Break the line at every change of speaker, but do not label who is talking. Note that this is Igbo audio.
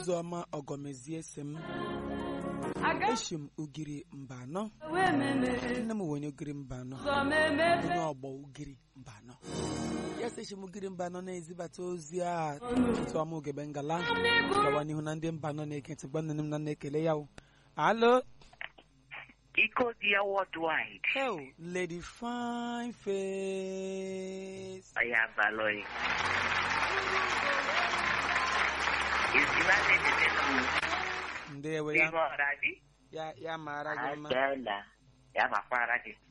ụzọma ọgọmezie si m eshi m ugiri mba anọ nne m wenye ugiri mba anọ onye ọgbọ ugiri mba anọ ya sị eshi m ugiri mba anọ na-ezibata ozi a tụtụ ọma ugebe ngala gawa n'ihu na ndị mba anọ na-eke ntị gwa nne m na na-ekele ya o alo
Iko dia worldwide.
hell lady fine face
Aya baloi. Isima tete tete.
ndewe ya
Bimo radi.
ya ya mara gị mma
Adela. Ya mafara ki.